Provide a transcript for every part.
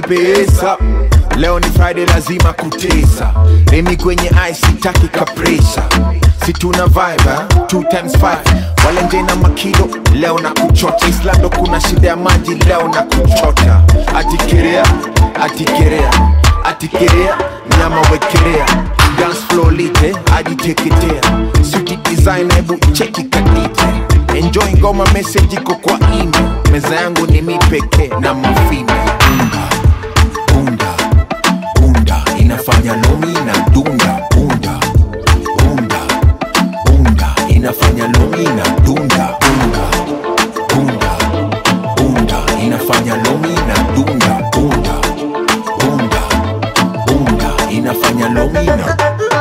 pesa leo ni friday lazima kutesa remi kwenye ice sitaki kapresa situna vibe eh? two times five walenje na makido leo na kuchota islando kuna shida ya maji leo na kuchota atikerea atikerea atikerea nyama wekelea dance floor lite ajiteketea suti design hebu cheki kadite enjoy ngoma message iko kwa email meza yangu ni mi pekee na mafime unga bunda bunda inafanya lomi na dunda bunda bunda bunda inafanya lomi na dunda bunda bunda bunda inafanya lomi na dunda bunda bunda bunda inafanya lomi na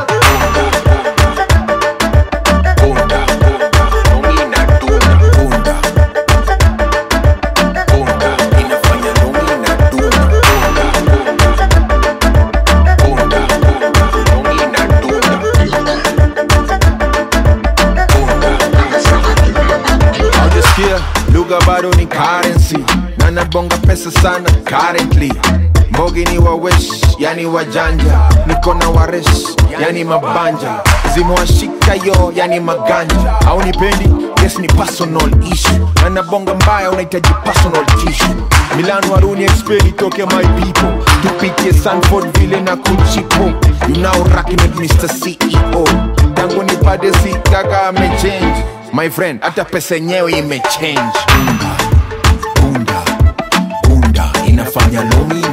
bunda lomi na dunda bunda bunda inafanya lomi na dunda bunda bunda lomi na dunda haujasikia lugha bado ni currency na nabonga pesa sana currently mbogi ni wawesh yani wajanja niko na waresh yani mabanja zimewashika yo yani maganja au nipendi yes ni personal issue na nabonga mbaya unahitaji personal tissue milan waruni expert itoke my people tupitie sanford vile na kuchipo you now rocking with mr ceo tangu nipate si kaka amechange my friend hata pesa yenyewe imechange bunda bunda bunda inafanya lomi